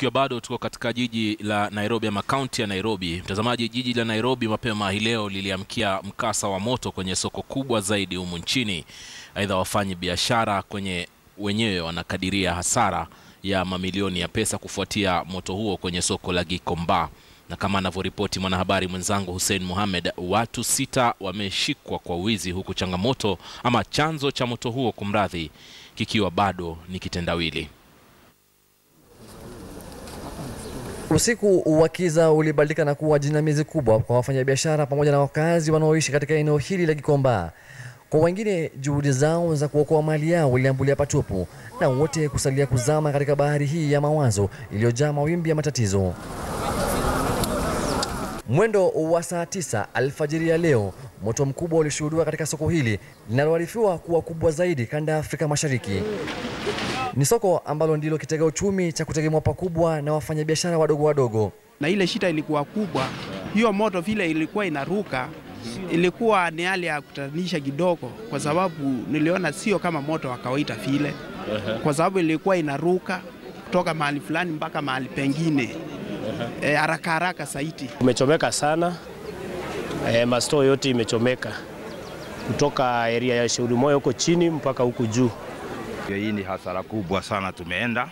tukiwa bado tuko katika jiji la Nairobi ama kaunti ya Nairobi. Mtazamaji, jiji la Nairobi mapema hii leo liliamkia mkasa wa moto kwenye soko kubwa zaidi humu nchini. Aidha, wafanyi biashara kwenye wenyewe wanakadiria hasara ya mamilioni ya pesa kufuatia moto huo kwenye soko la Gikomba, na kama anavyoripoti mwanahabari mwenzangu Hussein Mohamed, watu sita wameshikwa kwa wizi, huku changamoto ama chanzo cha moto huo kumradhi, kikiwa bado ni kitendawili. Usiku wa kiza ulibadilika na kuwa jinamizi kubwa kwa wafanyabiashara pamoja na wakazi wanaoishi katika eneo hili la Gikomba. Kwa wengine, juhudi zao za kuokoa mali yao iliambulia patupu na wote kusalia kuzama katika bahari hii ya mawazo iliyojaa mawimbi ya matatizo. Mwendo wa saa tisa alfajiri ya leo, moto mkubwa ulishuhudiwa katika soko hili linaloarifiwa kuwa kubwa zaidi kanda ya Afrika Mashariki. Ni soko ambalo ndilo kitega uchumi cha kutegemewa pakubwa na wafanyabiashara wadogo wadogo. na ile shida ilikuwa kubwa. Hiyo moto vile ilikuwa inaruka, ilikuwa ni hali ya kutatanisha kidogo, kwa sababu niliona sio kama moto wa kawaida vile, kwa sababu ilikuwa inaruka kutoka mahali fulani mpaka mahali pengine eh, haraka haraka zaidi. Umechomeka sana e, mastoo yote imechomeka kutoka area ya Shauri Moyo huko chini mpaka huku juu. Hii ni hasara kubwa sana tumeenda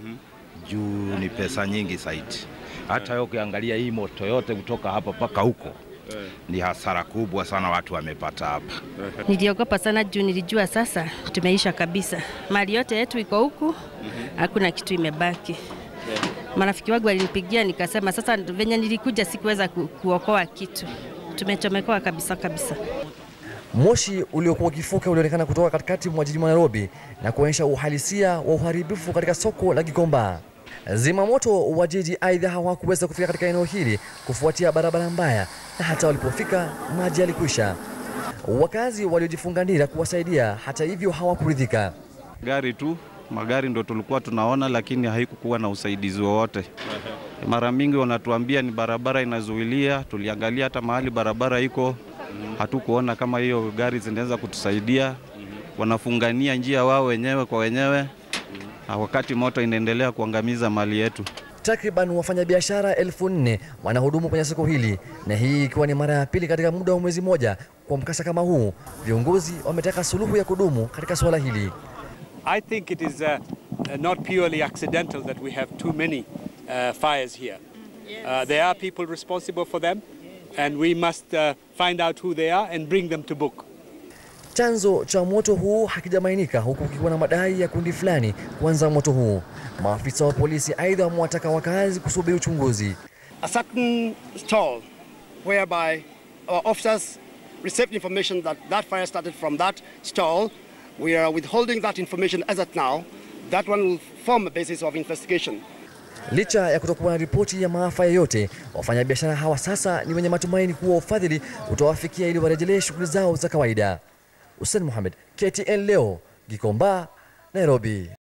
juu ni pesa nyingi zaidi. Hata wewe ukiangalia hii moto yote kutoka hapa mpaka huko ni hasara kubwa sana watu wamepata hapa. Niliogopa sana juu nilijua sasa tumeisha kabisa, mali yote yetu iko huku, hakuna kitu imebaki. Marafiki wangu walinipigia, nikasema sasa, venye nilikuja sikuweza ku, kuokoa kitu, tumechomekoa kabisa kabisa. Moshi uliokuwa ukifuka ulionekana kutoka katikati mwa jiji mwa Nairobi na kuonyesha uhalisia wa uharibifu katika soko la Gikomba. Zimamoto wa jiji aidha hawakuweza kufika katika eneo hili kufuatia barabara mbaya, na hata walipofika maji yalikwisha. Wakazi waliojifunga nira kuwasaidia, hata hivyo hawakuridhika. Gari tu magari ndo tulikuwa tunaona, lakini haikukuwa na usaidizi wowote. Mara mingi wanatuambia ni barabara inazuilia. Tuliangalia hata mahali barabara iko, hatukuona kama hiyo gari zinaweza kutusaidia. Wanafungania njia wao wenyewe kwa wenyewe, na wakati moto inaendelea kuangamiza mali yetu. Takriban wafanyabiashara elfu nne wanahudumu kwenye soko hili, na hii ikiwa ni mara ya pili katika muda wa mwezi mmoja kwa mkasa kama huu. Viongozi wametaka suluhu ya kudumu katika suala hili. I think it is uh, uh, not purely accidental that we have too many uh, fires here. Uh, there are people responsible for them, and we must uh, find out who they are and bring them to book. Chanzo cha moto huu hakijabainika huku kukiwa na madai ya kundi fulani kuanza moto huu. Maafisa wa polisi aidha wamewataka wakazi kusubiri uchunguzi. a certain stall whereby our officers received information that that fire started from that stall. We are withholding that information as at now. That one will form a basis of investigation. Licha ya kutokuwa na ripoti ya maafa yoyote, wafanyabiashara hawa sasa ni wenye matumaini kuwa ufadhili utawafikia ili warejelee shughuli zao za kawaida. Hussein Mohamed, KTN leo, Gikomba, Nairobi.